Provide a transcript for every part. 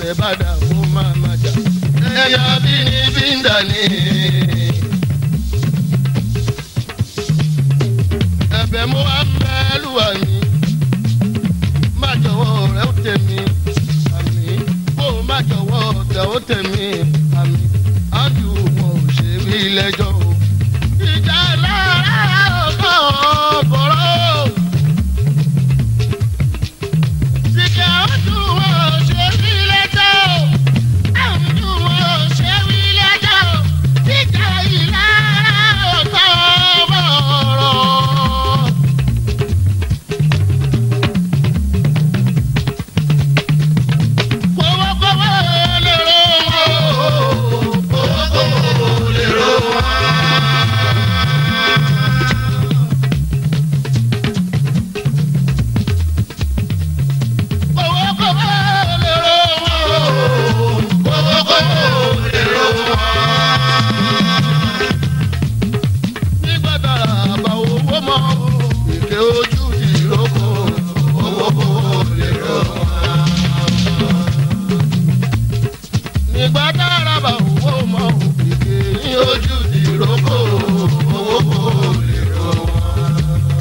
bọ́ọ̀rẹ́ bá dà kó máa má jà. ẹ̀yà bí ní bí ń dà ní. ẹ̀bẹ̀ mo wá mẹ́lúwa mi. má jọ̀wọ́ rẹ̀ ó tẹ̀mí àmì. kó o má jọ̀wọ́ ọ̀tẹ̀ ó tẹ̀mí àmì. ájú wọn ò ṣe bí lẹ́jọ́ o. ìjà lára ọkọ̀ bọ̀rọ̀. Sìkà ojú wọn ṣe bí lẹ́jọ́ o. Ojú wọn ṣe bí lẹ́jọ́ o. Ìjà ìlara ọkọ̀ bọ̀rọ̀. Kówókówó lè ro wọn. Kówókówó lè ro wọn. Kówókówó lè ro wọn. Kówókówó lè ro wọn. Nígbà tára àbá owó mọ́, èké ojú ìrókò. Kówókówó lè ro wọn nígbà tára bá owó mọ òkèké ní ojú ìrókò owó kò lè rọ wọn.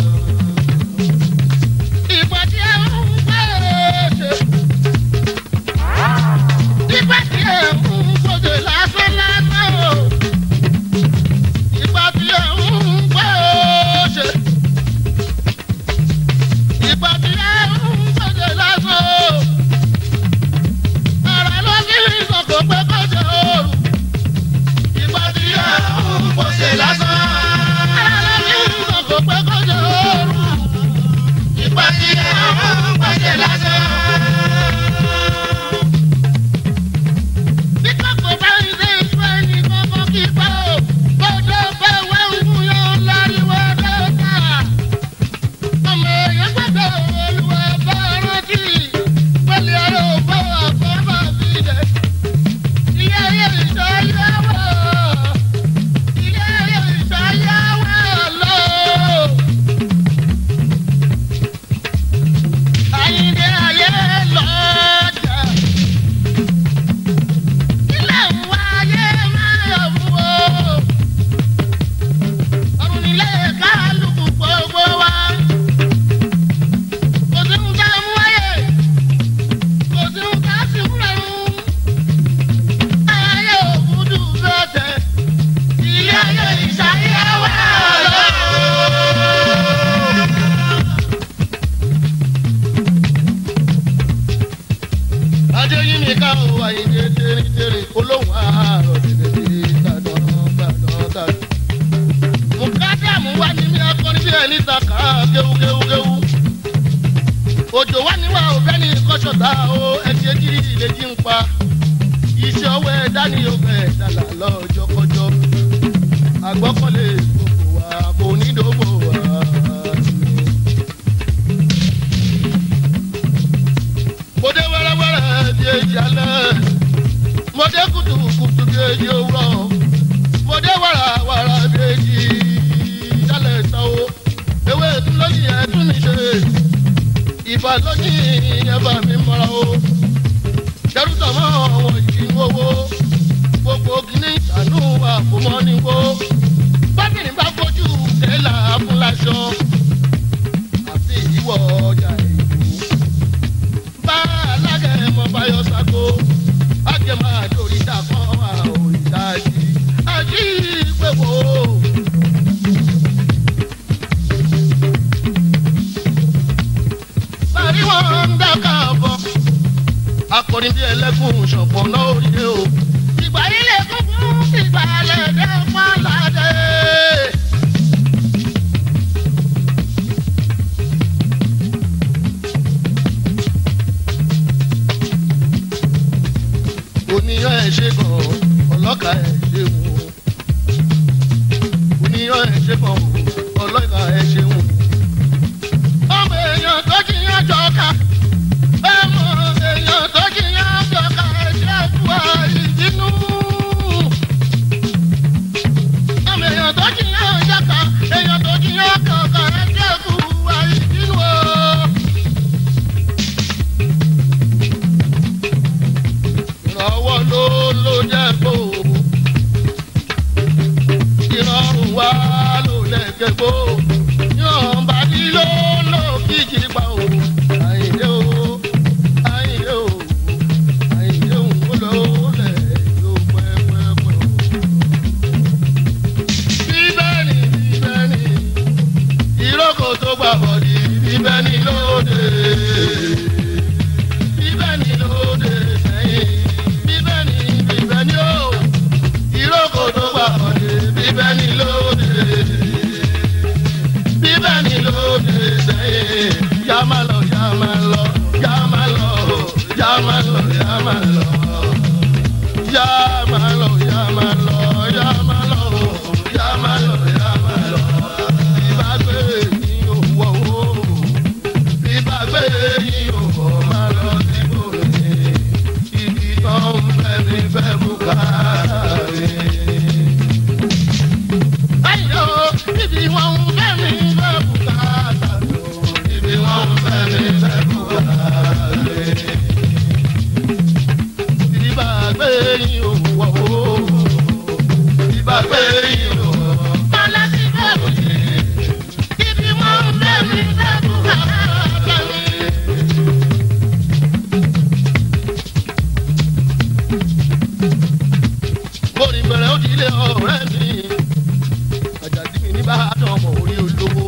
ìgbà tí ẹ ń gbé ṣe ìgbà tí ẹ ń gbòdè lásán lásán o ìgbà tí ẹ ń gbé ṣe ìgbà tí ẹ ń gbòdè lásán o ara ló ní ìsọ̀kò pé kó jẹ ooru. Ìgbà tí ẹ ń pọ̀ṣẹ̀ lásán. Ara ló ní ìsọ̀kò pé kó jẹ ooru. Ìgbà tí ẹ ń pọ̀ṣẹ̀ lásán. Bí kòkò bá ń ṣe ìfẹ́ ní kókó kí pa o. Bọ́dọ̀ bá wẹ́ ń mú yọ láriwo dọ́ta. Ọmọ èèyàn gbọ́dọ̀ olúwa bá rántí. Pẹ̀lú ẹ̀rọ ògbó àkọ́bà mi dẹ̀. Ilé ayé ìṣayáwó. Ilé ayé ìṣayáwó lọ. Àyìndé ayé lọ́jà. Ilé ìwà ayé máa yọ̀ fún o. Ọ̀run nílé kálukú gbogbo wa. Kò sí ń dá mú ayé kò sí ń ká sí fúnrẹ́rún. ayé òkúdù bẹ́tẹ̀ ilé ayé ìṣayẹwà lọ. adéyìn ní ká o àyíké tẹ́rẹ́tẹ́rẹ́ olóhùn àárọ̀ tẹ̀lé tàdán tàdán tàdán. mùkádàmù wà ní mi akọni bí ẹni ta ká kéwúkéwúkéwú òjò wá níwá òfẹ́ ní kọ́sọ̀tà o ẹ̀jẹ̀ jírí ìlẹ́jì ń pa iṣẹ́ ọwọ́ ẹ̀dá ni yóò fẹ́ dàlà lọ́jọ́kọjọ́ àgbọ́kọ̀lé gbogbo wa kò ní dòbò wa. mo dé wẹ́rẹ́wẹ́rẹ́ bí èjì alẹ́ mo dé kùtùkùtù bí èjì òwúrọ̀ mo dé wàràwàrà bí èjì alẹ́ tán o ewé tún lóyìn ẹ̀ tún mi ṣe ìbá lóyìn ẹ̀bà mi mọ́ra o dẹ́rùtà mọ́ àwọn yìí ń wowó gbogbo kìíní ìṣàánú àkómọ́ ní wo bábìrin bá fojú tẹ́lá fúnlaṣọ àti ìwọ ọjà ìlú bá alágẹ̀mọ́ báyọ̀ sago ágẹ̀mọ́ àdórí dàkọ́ àwọn ìdájí àjí ìgbéwò. Bàrí wọn ń dáká bọ̀ akọrin bí ẹlẹ́gùn ṣọ̀pọ̀ náà ó rí o. ìgbà yìí lè kún fún ìgbà lẹ́dẹ̀ pọ́nládé. oníyàn ẹ̀ ṣe kàn ọlọ́kà ẹ̀ ṣe wù. oníyàn ẹ̀ ṣe kàn ọlọ́kà ẹ̀ ṣe wù. ọmọ èèyàn tó jiyàn jọ ká ọmọ èèyàn tó jiyàn jọ ká ẹ̀ṣẹ̀ fún wa ìdínú. ọmọ èèyàn tó jiyàn jọ ká èèyàn tó jiyàn jọ ká ẹ̀ṣẹ̀ fún wa ìdínú. o. ló jẹ́ kó ìrọ̀rùn wá ló lẹ́kẹ̀ kó yàn bá dí ló ló kíjì pa o àyìnlé o àyìnlé o àyìnlé o ń lọ lẹ̀ yóò pẹ́pẹ́pẹ́ o. bíbẹ́ ni bíbẹ́ ni ìrókò tó gbà bọ̀dì bíbẹ́ ni lóde bíbẹ́ ni lóde sẹ́yìn bíbẹ́ ni bíbẹ́ ni ó ìrókò tó gbà bọ̀dì bíbẹ́ ni lóde bíbẹ́ ni lóde sẹ́yìn yá má lọ yá má lọ yá má lọ yá má lọ yá má lọ yá má lọ yá má lọ yá má lọ yá má lọ yá má lọ ìbágbé ní òwò ìbágbé ní òwò má lọ sí bòlè ibi tó ń fẹ́ mi fẹ́ bùkárì. Ayọ̀ ibi wọn ń fẹ́ mi fẹ́ bùkátà tó ibi wọn ń fẹ́ mi fẹ́ bùkárì. Ìbágbé ní òwò ìbágbé ní òwò má lọ sí bòlè. Ibi wọn ń fẹ́ mi fẹ́ bùkátà tó. Orin bẹ̀rẹ̀ ó di ilé ọ̀rẹ́ mi. Àjàdí mi ní Ìbàdàn ọmọ orí olówó.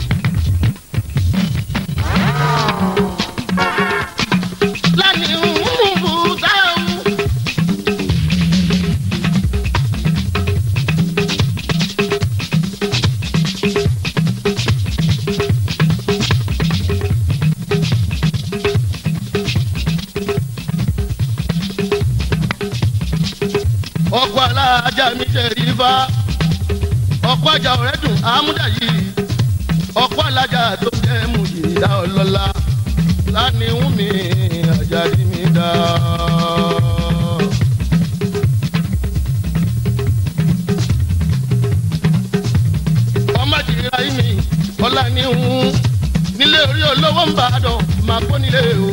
Lánìí ń bù dáhùn. ọkọ alájà mi jẹ rífà ọkọ àjà ọ̀rẹ́ dùn àmúdà yìí ọkọ alájà tó jẹ mú ìyá ọlọ́lá lánìhùn mi àjàdí mi dá. ọmọ jìrìrà yìí mi ọlá níhùn nílé orí olówó ń bàdàn máa kó nílé o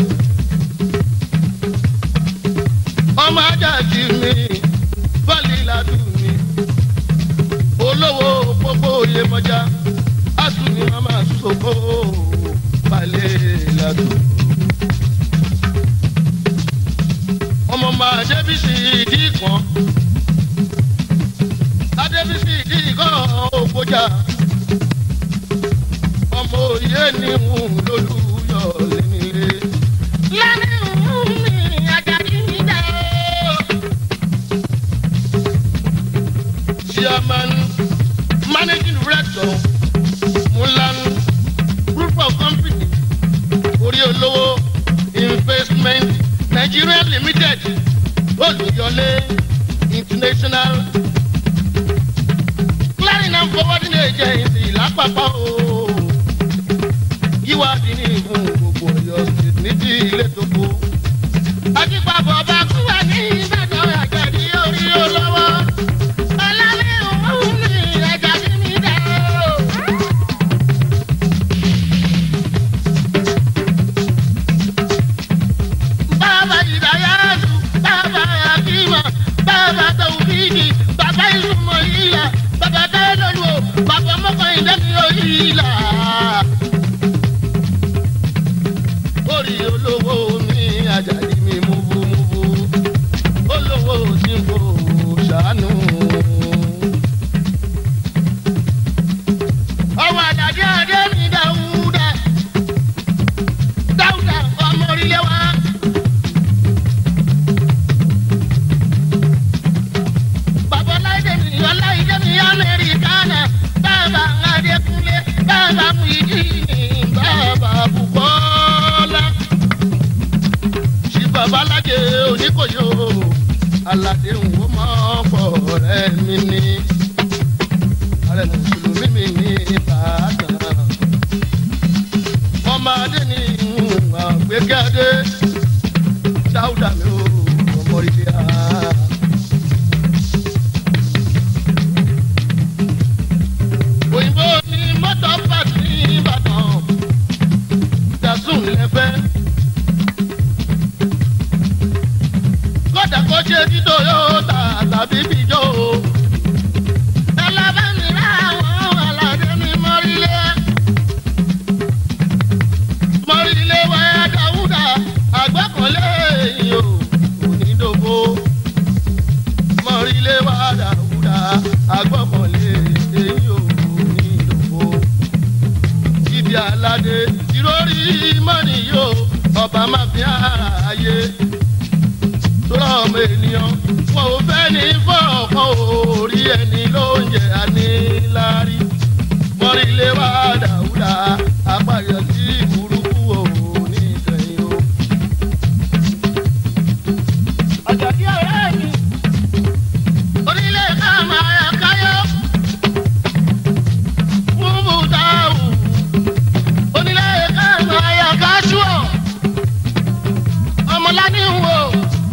ọmọ ajá jì mí bọ́ọ̀lì ládùn mi olówó gbogbo oyè mọ́já àtún ni wọ́n máa sọ́kó balẹ̀ ládùn. ọmọ máa débìsì ìdí kan adébìsì ìdí kan ògbójà ọmọ òye ni ń lólùyọ̀ lẹ́nilé. lẹ́nu mi àjàdí mi dá o. chairman managing director mulan group of company orí olówó investment nigeria limited olùyọlé international clearing and forwarding agency lápapọ̀ o yíwádìí ní ìfún gbogbo ọyọ state ní ti ilé tó kó. akípapọ̀ bá kú wà ní ìbàdàn àjàdí orí olówó. Bàbá Ìdáyàtú, bàbá Akíma, bàbá Tàwùfíìkì, bàbá Ìsúnmọ̀ Ìlà, bàbá Táyọ̀lọ́lù, bàbá Mọ́kànlélẹ́ mi ò ìlà. Orí olówó mi Àjàdí mi múbúmúbú, olówó tí kò ṣàánú. Ọmọ Àjàdí Adé mi Dáúdà, Dáúdà ọmọ orílẹ̀ wa. Bàbá Láìdé mi, Ọláìdé mi, Amẹ́ríkánà, bàbá Adékúnlé, bàbá Mùyídìí, bàbá Bùkọ́lá. Ṣé bàbá Lájẹ Oníkòyó, Aládé ń wó mọ́ pọ̀ rẹ̀ mi ní. Ààrẹ Mùsùlùmí mi ní Ìbàdàn. Ọmọ Adé ní àgbékẹ́dé. Dáúdà mi ò ọmọ ilé a. òyìnbó ní mọ́tò pàtì ní ìbàdàn dazun lẹ́fẹ́. kódà kó bó ṣe ti toyota tàbí bíjọ́ o. ẹlẹ́bẹ̀ẹ́ni láwọn aládé ní mọ́rílẹ̀. mọ́rílẹ̀ wá dáwúdà àgbẹ̀kọ̀lé yìí o onídòbó. mọ́rílẹ̀ wá dáwúdà àgbẹ̀kọ̀lé yìí o onídòbó. ibi aládé ìrórí mọ́nì yóò ọba máa fi ààyè tọ́lá ọmọ ènìyàn wọn ò fẹ́ ní fọ́ọ̀kan orí ẹni ló ń jẹ àníláárí mọ́rílé wá dàúdà apáyọ sí burúkú òní ìkẹyìn o. àjàkí ọ̀rẹ́ mi onílé ká máa yà káyọ́ fún bùtáwù onílé ká máa yà káṣúọ̀ ọmọlání ń wò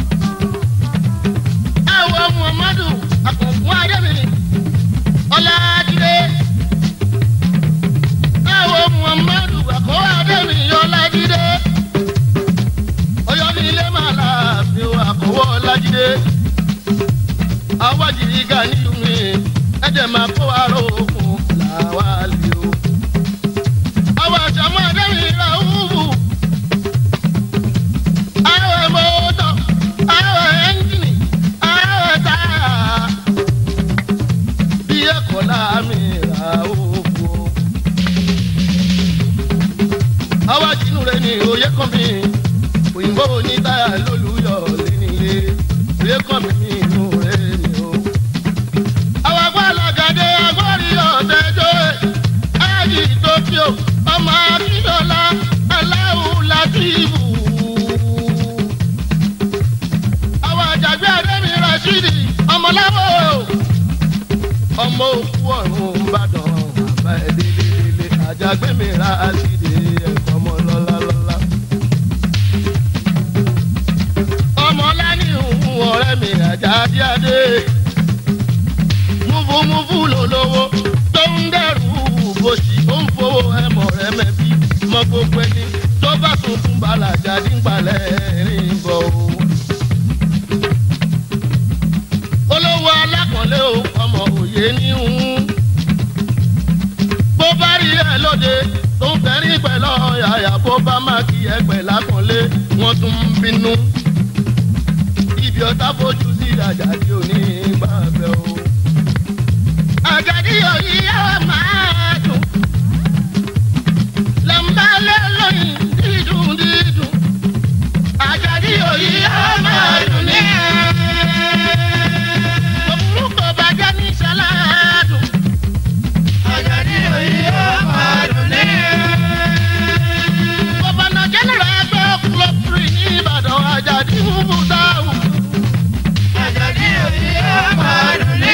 ẹwọ muhammadu akọ̀kún adébìnrin ọlájídé ẹwọ muhammadu akọ̀wé adébìnrin ọlájídé ọyọ ní ilé máa láàfin o akọ̀wé ọlájídé awájì igá nílùú mi ẹ̀jẹ̀ máa kó aró okùn làwa lè o àwọn àjàmọ́ adébìnrin ra wúwú àwọn mọ́tò àwọn ẹ́ńjìnì àwọn táyà bí ẹ̀kọ́ láàmì ra òkú. àwọn àjìnú rẹ̀ ní òye kan mi òyìnbó ní táyà lólùyọ̀ lẹ́nìlé òye kan mi ní inú rẹ̀ ni o. àwọn agbálagàdé agbórí ọ̀tẹ́jọ́ ẹ̀ ẹ̀jì tókíò ọmọ akíndọ́lá aláwù látìbù àwọn àjàgbé adémi rashidi ọmọláwọ ọmọ òkú ọ̀run ìbàdàn bàbá ẹ̀ délé àjàgbé mi rashidi ẹ̀kọ́ ọmọ lọ́lá lọ́lá. ọmọlá ní ìhùn ọ̀rẹ́ mi àjàdí adé múfúmúfú lólówó tó ń dẹrù bòṣì ó ń fowó ẹmọ rẹ mẹbí mọ gbogbo ẹni tó bá sunkún balajà nígbàlẹ̀ rìn bọ̀ o. olówó alákànlé o ọmọ òye níhùn. bó bá rí ẹ lóde tó ń fẹ́rí pẹ̀lú ọ̀yàyà bó bá má kí ẹ pẹ̀ lákànlé wọ́n tún ń bínú. ibi ọ̀tá fojú sí àjàdí òní gbàgbẹ́ o. àjàdí òní yóò máa dùn. lẹ́mbà lẹ́lọ́yìn dídùn dídùn. àjàdí òní yóò máa dùn ní orúkọ bàjẹ́ ní sàládùn. Àjàdí òyì yóò máa dùn ní. Gọ̀bọ̀nà jẹ́nẹ̀rà ẹgbẹ́ ọkùnrin ní Ìbàdàn Àjàdí Húbù Dáhùn. Àjàdí òyì yóò máa dùn ní.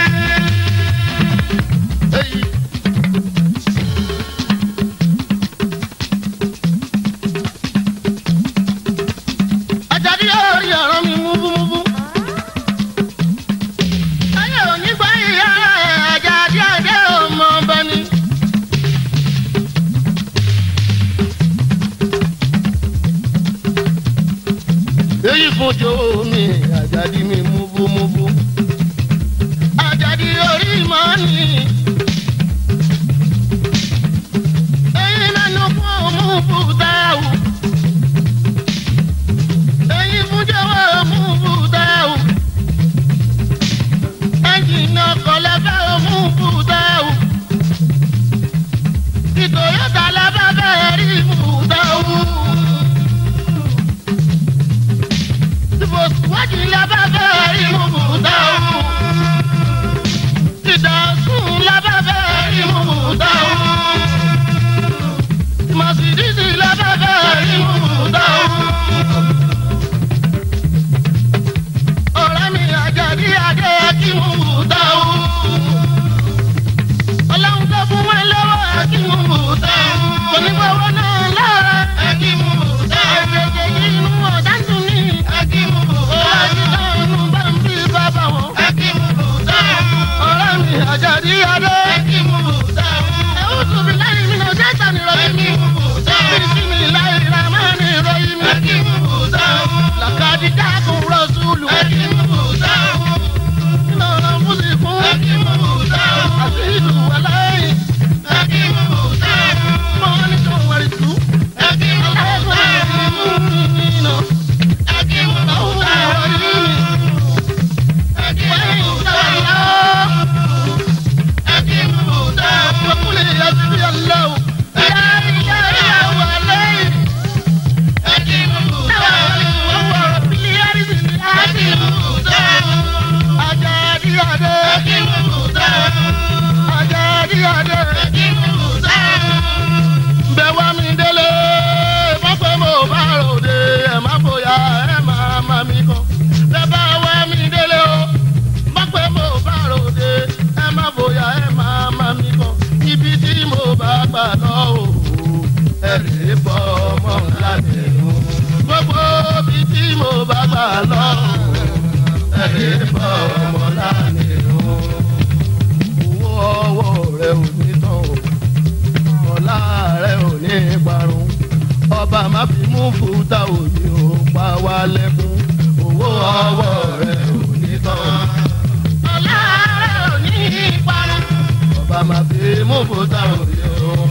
Èyí. Àjàdí yóò rí ọ̀rọ̀ mi múbúmúbú ayé òní gbọ́ ìyá ẹ̀ Àjàdí Adé ọmọ ọba ni. èyí fún jòwó mi Àjàdí mi múbúmúbú. Àjàdí orí mọ́ ni. èyí mẹ́nu fún múbú dáhù. èyí fún jòwó múbú dáhù ẹnjìnì ọkọ̀ lẹ́fẹ́ òmù bùdáwù. ìtòyọ́tà lẹ́fẹ́ fẹ́ rí bùdáwù. ìfòsíwájú lẹ́fẹ́ fẹ́ rí bùdáwù. ìdásùn lẹ́fẹ́ fẹ́ rí bùdáwù. màsídìsì lẹ́fẹ́ fẹ́ rí bùdáwù. ọ̀rẹ́ mi Àjàdí Adé kí mú bùdáwù. ọlọ́run tó fún wọn lọ́wọ́ kí mú bùdáwù. onígbàwọ́ náà lára kí mú bùdáwù. ẹ̀jẹ̀ yìí inú ọ̀dá tún ní kí mú bùdáwù. ọ̀rẹ́ náà inú bá ń bí bàbá wọn kí mú bùdáwù. ọ̀rẹ́ mi Àjàdí Adé kí mú bùdáwù. ẹ̀wù tóbi láyé mi náà jẹ́ ìtàn ìrọ̀lẹ́ mi. bísí mi láyé ra máa ní lè bọ́ ọmọ láàrin o. owó ọwọ́ rẹ̀ ò ní tán o ọ̀la rẹ̀ ò ní parun ọba má fi mú fúta òní ò pa wá lẹ́kún owó ọwọ́ rẹ̀ ò ní tán. ọ̀la rẹ̀ ò ní parun ọba má fi mú fúta òní ò